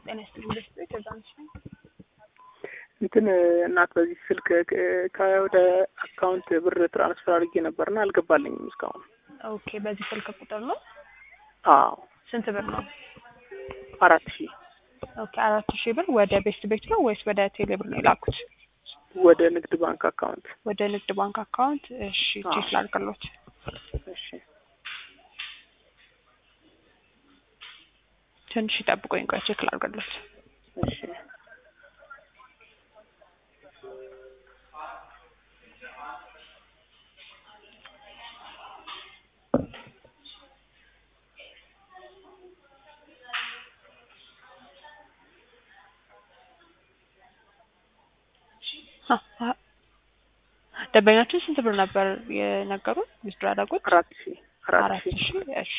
ጤና ይስጥልኝ ደስ ከዛንሽ እንትን እናት በዚህ ስልክ ከወደ አካውንት ብር ትራንስፈር አድርጌ ነበርና አልገባልኝም እስካሁን። ኦኬ በዚህ ስልክ ቁጥር ነው አዎ ስንት ብር ነው? አራት ሺህ ኦኬ አራት ሺህ ብር ወደ ቤስት ቤት ነው ወይስ ወደ ቴሌ ብር ነው የላኩት? ወደ ንግድ ባንክ አካውንት። ወደ ንግድ ባንክ አካውንት። እሺ አዎ። ቼክ ላድርግሎት። እሺ ትንሽ ይጠብቁኝ፣ ቆይ ቼክ ላድርግሎት። እሺ አ- አ- ደንበኛችን ስንት ብር ነበር የነገሩን? ዊዝድሮ ያደረጉት አራት ሺህ አራት አራት ሺህ ሺህ እሺ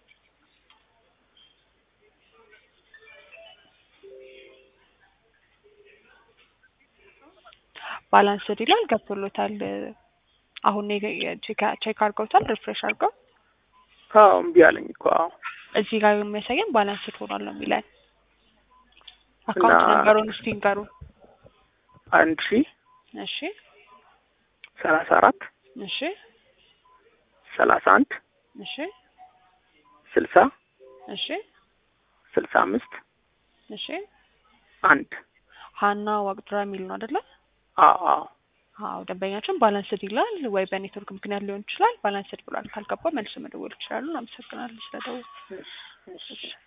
ባላንስድ ይላል ገብቶሎታል። አሁን ቼክ አድርገውታል፣ ሪፍሬሽ አድርገው አዎ እምቢ አለኝ እኮ አዎ እዚህ ጋር የሚያሳየን ባላንስድ ሆኗል ነው የሚለን። አካውንት እና- ነንበሩን እስቲ ንገሩን። አንድ ሺህ እሺ ሰላሳ አራት እሺ ሰላሳ አንድ እሺ ስልሳ እሺ ስልሳ አምስት እሺ አንድ ሀና ዋቅድራ የሚል ነው አይደለ? አዎ አዎ አዎ ደንበኛችን ባላንስድ ይላል። ወይ በኔትወርክ ምክንያት ሊሆን ይችላል። ባላንስድ ብሏል። ካልገባ መልሶ መደወል ይችላሉ። አመሰግናለሁ ስለደወሉ። እሺ እሺ